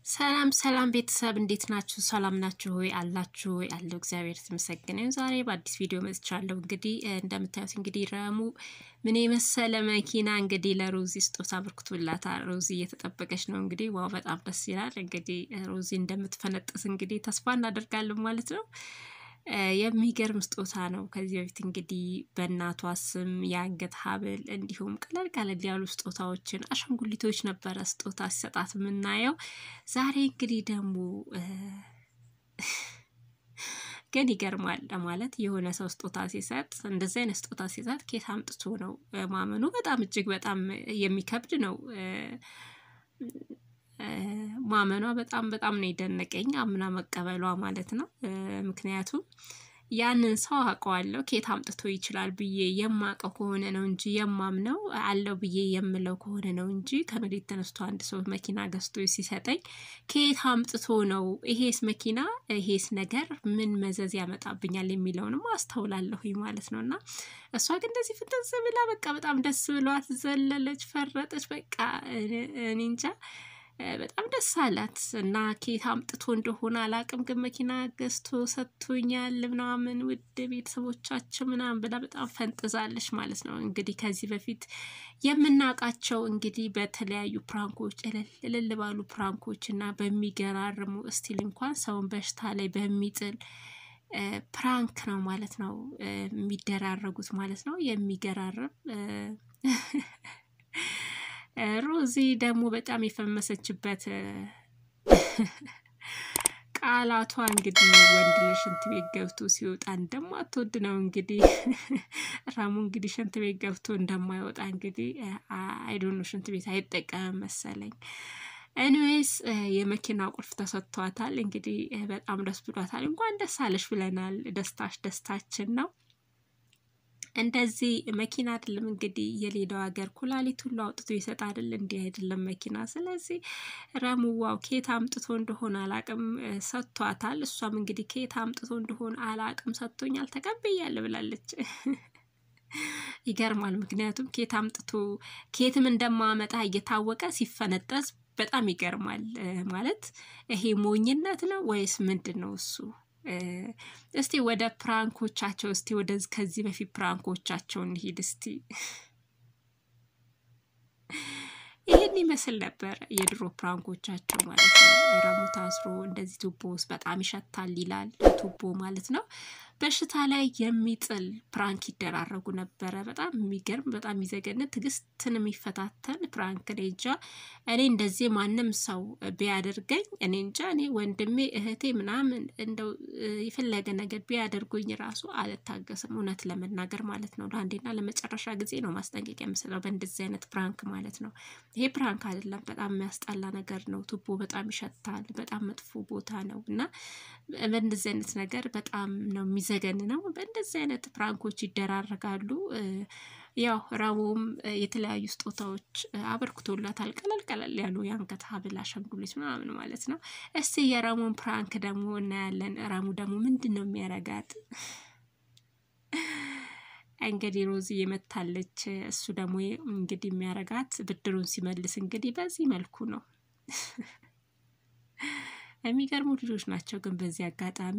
ሰላም ሰላም ቤተሰብ እንዴት ናችሁ? ሰላም ናችሁ ወይ? አላችሁ ወይ? አለው እግዚአብሔር የተመሰገነ ይሁን። ዛሬ በአዲስ ቪዲዮ መጥቻለሁ። እንግዲህ እንደምታዩት እንግዲህ ረሙ ምን የመሰለ መኪና እንግዲህ ለሮዚ ስጦታ አበርክቶላታል። ሮዚ እየተጠበቀች ነው እንግዲህ ዋው፣ በጣም ደስ ይላል። እንግዲህ ሮዚ እንደምትፈነጥስ እንግዲህ ተስፋ እናደርጋለን ማለት ነው። የሚገርም ስጦታ ነው። ከዚህ በፊት እንግዲህ በእናቷ ስም የአንገት ሀብል እንዲሁም ቀለል ቀለል ያሉ ስጦታዎችን አሻንጉሊቶች ነበረ ስጦታ ሲሰጣት የምናየው። ዛሬ እንግዲህ ደግሞ ግን ይገርማል ማለት የሆነ ሰው ስጦታ ሲሰጥ እንደዚህ አይነት ስጦታ ሲሰጥ ኬት አምጥቶ ነው ማመኑ በጣም እጅግ በጣም የሚከብድ ነው። ማመኗ በጣም በጣም ነው የደነቀኝ፣ አምና መቀበሏ ማለት ነው። ምክንያቱም ያንን ሰው አውቀዋለሁ ከየት አምጥቶ ይችላል ብዬ የማውቀው ከሆነ ነው እንጂ የማምነው አለው ብዬ የምለው ከሆነ ነው እንጂ ከመሬት ተነስቶ አንድ ሰው መኪና ገዝቶ ሲሰጠኝ ከየት አምጥቶ ነው ይሄስ መኪና ይሄስ ነገር ምን መዘዝ ያመጣብኛል የሚለውንም አስተውላለሁኝ ማለት ነው። እና እሷ ግን እንደዚህ ፍጥዝ ብላ በቃ በጣም ደስ ብሏት ዘለለች፣ ፈረጠች። በቃ እኔ እንጃ በጣም ደስ አላት እና ኬት አምጥቶ እንደሆነ አላቅም፣ ግን መኪና ገዝቶ ሰጥቶኛል ምናምን ውድ ቤተሰቦቻችን ምናምን ብላ በጣም ፈንጥዛለች ማለት ነው። እንግዲህ ከዚህ በፊት የምናውቃቸው እንግዲህ በተለያዩ ፕራንኮች እልል እልል ባሉ ፕራንኮች እና በሚገራርሙ እስቲል እንኳን ሰውን በሽታ ላይ በሚጥል ፕራንክ ነው ማለት ነው የሚደራረጉት ማለት ነው። የሚገራርም ሮዚ ደግሞ በጣም የፈመሰችበት ቃላቷ እንግዲህ ወንድ ልጅ ሽንት ቤት ገብቶ ሲወጣ እንደማትወድ ነው። እንግዲህ ረሙ እንግዲህ ሽንት ቤት ገብቶ እንደማይወጣ እንግዲህ አይዶኖ ሽንት ቤት አይጠቀምም መሰለኝ። ኤኒዌይስ የመኪና ቁልፍ ተሰጥቷታል። እንግዲህ በጣም ደስ ብሏታል። እንኳን ደስ አለሽ ብለናል። ደስታሽ ደስታችን ነው። እንደዚህ መኪና አይደለም እንግዲህ የሌላው ሀገር ኩላሊት ሁሉ አውጥቶ ይሰጥ አይደል? እንዲህ አይደለም መኪና። ስለዚህ ረሙዋው ኬት አምጥቶ እንደሆነ አላቅም ሰጥቷታል። እሷም እንግዲህ ኬት አምጥቶ እንደሆነ አላቅም ሰጥቶኛል ተቀብያለሁ ብላለች። ይገርማል። ምክንያቱም ኬት አምጥቶ ኬትም እንደማመጣ እየታወቀ ሲፈነጠዝ በጣም ይገርማል። ማለት ይሄ ሞኝነት ነው ወይስ ምንድን ነው እሱ? እስቲ ወደ ፕራንኮቻቸው እስቲ ወደ ከዚህ በፊት ፕራንኮቻቸው እንሂድ እስቲ። ይህን ይመስል ነበር የድሮ ፕራንኮቻቸው ማለት ነው። ረሙ ታስሮ እንደዚህ ቱቦ ውስጥ በጣም ይሸታል ይላል ቱቦ ማለት ነው። በሽታ ላይ የሚጥል ፕራንክ ይደራረጉ ነበረ። በጣም የሚገርም በጣም የሚዘገንን ትዕግስትን የሚፈታተን ፕራንክ። እኔ እንጃ እኔ እንደዚህ ማንም ሰው ቢያደርገኝ እኔ እንጃ እኔ ወንድሜ እህቴ ምናምን እንደው የፈለገ ነገር ቢያደርጉኝ ራሱ አልታገስም፣ እውነት ለመናገር ማለት ነው። ለአንዴና ለመጨረሻ ጊዜ ነው ማስጠንቀቂያ የምስለው በእንደዚህ አይነት ፕራንክ ማለት ነው። ይሄ ፕራንክ አይደለም፣ በጣም የሚያስጠላ ነገር ነው። ቱቦ በጣም ይሸታል፣ በጣም መጥፎ ቦታ ነው እና በእንደዚህ አይነት ነገር በጣም ነው የሚዘገን ነው። በእንደዚህ አይነት ፕራንኮች ይደራረጋሉ። ያው ረሙም የተለያዩ ስጦታዎች አበርክቶላታል። ቀለል ቀለል ያሉ የአንገት ሀብል፣ አሻንጉሊት ምናምን ማለት ነው። እስቲ የረሙን ፕራንክ ደግሞ እናያለን። ረሙ ደግሞ ምንድን ነው የሚያረጋት? እንግዲህ ሮዚ የመታለች። እሱ ደግሞ እንግዲህ የሚያረጋት ብድሩን ሲመልስ እንግዲህ በዚህ መልኩ ነው። የሚገርሙ ልጆች ናቸው። ግን በዚህ አጋጣሚ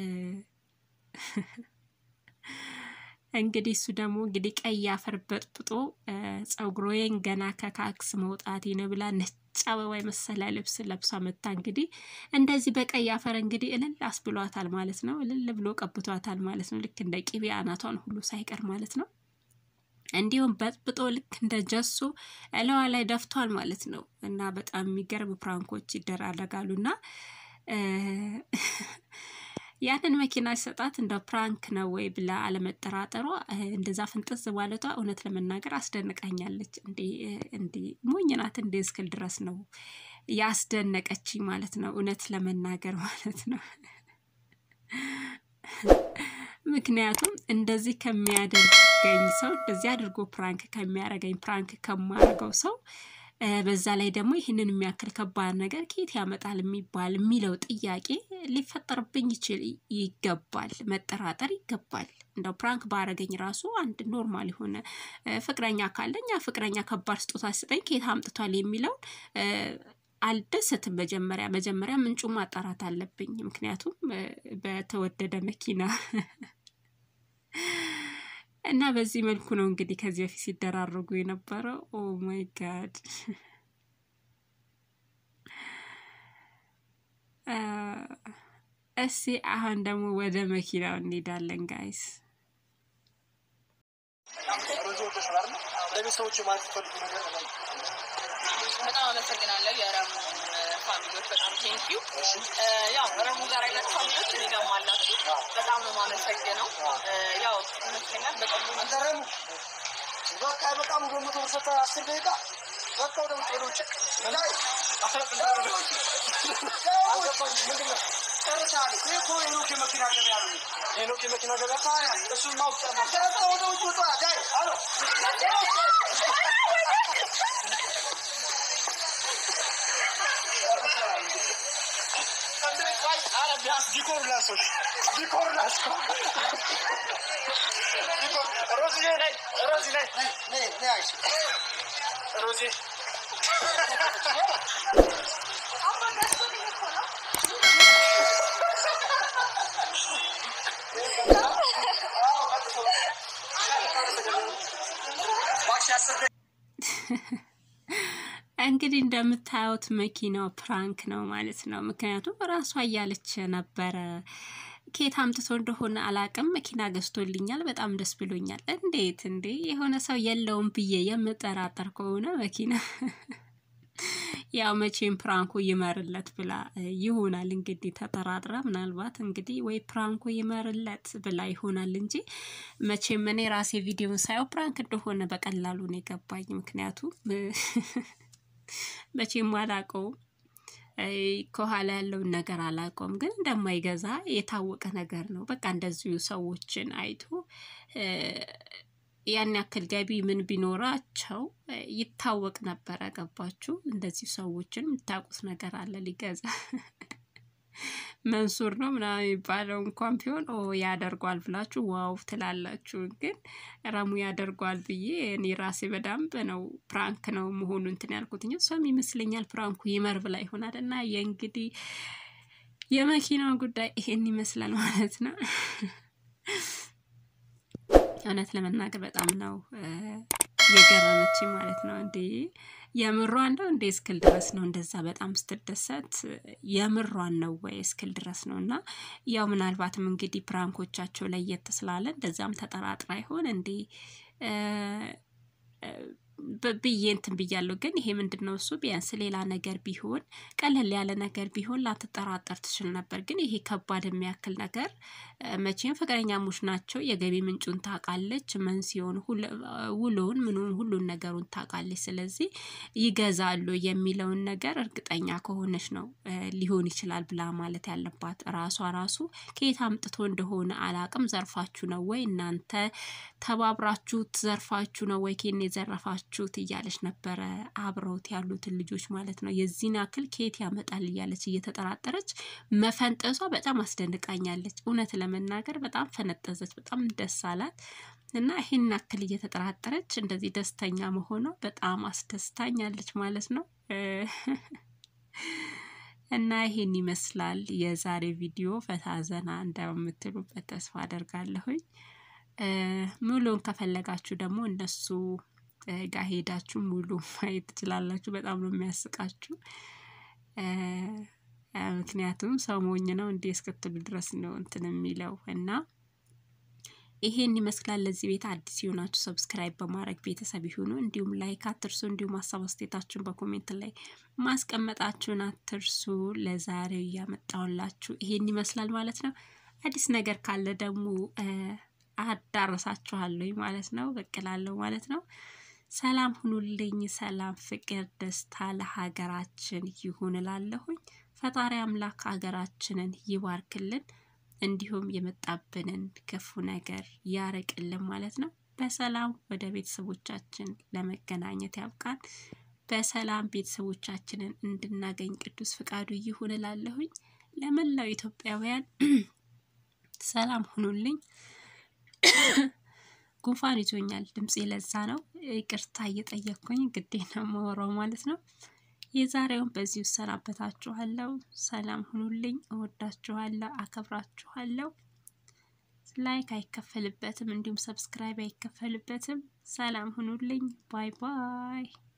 እንግዲህ እሱ ደግሞ እንግዲህ ቀይ አፈር በጥብጦ ጸጉሮዬን ገና ከካክስ መውጣቴ ነው ብላ ነጭ አበባ የመሰለ ልብስ ለብሳ መታ እንግዲህ እንደዚህ በቀይ አፈር እንግዲህ እልል አስብሏታል ማለት ነው። እልል ብሎ ቀብቷታል ማለት ነው። ልክ እንደ ቅቤ አናቷን ሁሉ ሳይቀር ማለት ነው። እንዲሁም በጥብጦ ልክ እንደ ጀሶ እለዋ ላይ ደፍቷል ማለት ነው። እና በጣም የሚገርም ፕራንኮች ይደራረጋሉ እና ያንን መኪና ሲሰጣት እንደ ፕራንክ ነው ወይ ብላ አለመጠራጠሯ እንደዛ ፍንጥዝ ማለቷ እውነት ለመናገር አስደንቃኛለች። እንዲ ሞኝ ናት እንዲ እስክል ድረስ ነው ያስደነቀችኝ ማለት ነው። እውነት ለመናገር ማለት ነው። ምክንያቱም እንደዚህ ከሚያደርገኝ ሰው እንደዚህ አድርጎ ፕራንክ ከሚያደርገኝ ፕራንክ ከማደርገው ሰው በዛ ላይ ደግሞ ይህንን የሚያክል ከባድ ነገር ከየት ያመጣል የሚባል የሚለው ጥያቄ ሊፈጠርብኝ ይችል ይገባል፣ መጠራጠር ይገባል። እንደው ፕራንክ ባረገኝ ራሱ አንድ ኖርማል የሆነ ፍቅረኛ ካለኝ ያ ፍቅረኛ ከባድ ስጦታ ስጠኝ ከየት አምጥቷል የሚለውን አልደሰትም። መጀመሪያ መጀመሪያ ምንጩ ማጣራት አለብኝ። ምክንያቱም በተወደደ መኪና እና በዚህ መልኩ ነው እንግዲህ ከዚህ በፊት ሲደራረጉ የነበረው። ኦ ማይ ጋድ እስቲ አሁን ደግሞ ወደ መኪናው እንሄዳለን ጋይስ። ለቤተሰቦች ማለት ፈልጉ ነገር በጣም አመሰግናለሁ የረሙ ፋሚሊዎች፣ በጣም ቴንኪዩ። ያው ረሙ ጋር ያላችሁ ፋሚሊዎች እኔ ጋርም አላችሁ፣ በጣም ነው የማመሰግነው። ያው ይመስለኛል በቅርቡ አንተረሙ በቃ በጣም ገምቶ ሰጠ አስር ደቂቃ በቃ ወደ ውጭ ወደ ውጭ ላይ አልገባኝም። ምንድን ነው ጨርሰሃል? ይህ እኮ ሄኖክ የመኪና ገበያ ነው። ሄኖክ የመኪና ገበያ ታዲያ እሱን ማውቅ በቃ ወደ ውጭ ውጣ። ዳይ አሎ ቢያንስ ዲኮር ላሶች ዲኮር ላሶ ሮዚ ላይ ሮዚ ላይ ሮዚ እንግዲህ እንደምታዩት መኪናው ፕራንክ ነው ማለት ነው። ምክንያቱም ራሷ እያለች ነበረ ኬት አምጥቶ እንደሆነ አላቅም። መኪና ገዝቶልኛል፣ በጣም ደስ ብሎኛል። እንዴት እንዴ የሆነ ሰው የለውም ብዬ የምጠራጠር ከሆነ መኪና ያው መቼም ፕራንኩ ይመርለት ብላ ይሆናል እንግዲህ ተጠራጥራ፣ ምናልባት እንግዲህ ወይ ፕራንኩ ይመርለት ብላ ይሆናል እንጂ መቼም እኔ ራሴ ቪዲዮን ሳየው ፕራንክ እንደሆነ በቀላሉ ነው የገባኝ። ምክንያቱም መቼም አላውቀውም ከኋላ ያለውን ነገር አላውቀውም፣ ግን እንደማይገዛ የታወቀ ነገር ነው። በቃ እንደዚሁ ሰዎችን አይቶ ያን ያክል ገቢ ምን ቢኖራቸው ይታወቅ ነበረ። ገባችሁ? እንደዚህ ሰዎችን የምታውቁት ነገር አለ ሊገዛ መንሱር ነው ምናምን የሚባለው እንኳን ቢሆን ኦ ያደርጓል ብላችሁ ዋው ትላላችሁ። ግን ረሙ ያደርጓል ብዬ እኔ ራሴ በደንብ ነው ፕራንክ ነው መሆኑ እንትን ያልኩት እ እሷም ይመስለኛል ፕራንኩ ይመር ብላ ይሆናል። እና የእንግዲህ የመኪናው ጉዳይ ይሄን ይመስላል ማለት ነው። እውነት ለመናገር በጣም ነው የገረመች ማለት ነው። እንዴ የምሯን ነው እንዴ እስክል ድረስ ነው እንደዛ በጣም ስትደሰት የምሯን ነው ወይ እስክል ድረስ ነው። እና ያው ምናልባትም እንግዲህ ፕራንኮቻቸው ለየት ስላለ እንደዛም ተጠራጥራ ይሆን እንዴ ብዬ እንትን ብያለሁ። ግን ይሄ ምንድን ነው እሱ ቢያንስ ሌላ ነገር ቢሆን ቀለል ያለ ነገር ቢሆን ላትጠራጠር ትችል ነበር። ግን ይሄ ከባድ የሚያክል ነገር መቼም ፍቅረኛሞች ናቸው። የገቢ ምንጩን ታውቃለች፣ መንስኤውን፣ ውሎውን፣ ምኑን ሁሉን ነገሩን ታውቃለች። ስለዚህ ይገዛሉ የሚለውን ነገር እርግጠኛ ከሆነች ነው ሊሆን ይችላል ብላ ማለት ያለባት። ራሷ ራሱ ከየት አምጥቶ እንደሆነ አላቅም። ዘርፋችሁ ነው ወይ እናንተ ተባብራችሁ ዘርፋችሁ ነው ወይ ኬን የዘረፋችሁት እያለች ነበረ አብረውት ያሉትን ልጆች ማለት ነው። የዚህን ያክል ከየት ያመጣል እያለች እየተጠራጠረች መፈንጠሷ በጣም አስደንቃኛለች። እውነት ለመናገር በጣም ፈነጠዘች። በጣም ደስ አላት እና ይህን ያክል እየተጠራጠረች እንደዚህ ደስተኛ መሆኗ በጣም አስደስታኛለች ማለት ነው። እና ይሄን ይመስላል የዛሬ ቪዲዮ። ፈታ ዘና እንደምትሉበት ተስፋ አደርጋለሁኝ። ሙሉን ከፈለጋችሁ ደግሞ እነሱ ጋር ሄዳችሁ ሙሉ ማየት ትችላላችሁ። በጣም ነው የሚያስቃችሁ። ምክንያቱም ሰው ሞኝ ነው እንዲህ እስክትሉ ድረስ ነው እንትን የሚለው እና ይሄን ይመስላል። ለዚህ ቤት አዲስ የሆናችሁ ሰብስክራይብ በማድረግ ቤተሰብ ይሁኑ። እንዲሁም ላይክ አትርሱ። እንዲሁም ሀሳብ አስተያየታችሁን በኮሜንት ላይ ማስቀመጣችሁን አትርሱ። ለዛሬው እያመጣሁላችሁ ይሄን ይመስላል ማለት ነው። አዲስ ነገር ካለ ደግሞ አዳረሳችኋለሁ ማለት ነው። በቅላለሁ ማለት ነው። ሰላም ሁኑልኝ። ሰላም፣ ፍቅር፣ ደስታ ለሀገራችን ይሁን እላለሁኝ። ፈጣሪ አምላክ ሀገራችንን ይባርክልን፣ እንዲሁም የመጣብንን ክፉ ነገር ያርቅልን ማለት ነው። በሰላም ወደ ቤተሰቦቻችን ለመገናኘት ያብቃን። በሰላም ቤተሰቦቻችንን እንድናገኝ ቅዱስ ፍቃዱ ይሁን እላለሁኝ። ለመላው ኢትዮጵያውያን ሰላም ሁኑልኝ። ጉንፋን ይዞኛል። ድምፄ ለዛ ነው። ይቅርታ እየጠየቅኩኝ ግዴ ነው የማወራው ማለት ነው። የዛሬውን በዚሁ እሰናበታችኋለሁ። ሰላም ሁኑልኝ። እወዳችኋለሁ፣ አከብራችኋለሁ። ላይክ አይከፈልበትም፣ እንዲሁም ሰብስክራይብ አይከፈልበትም። ሰላም ሁኑልኝ። ባይ ባይ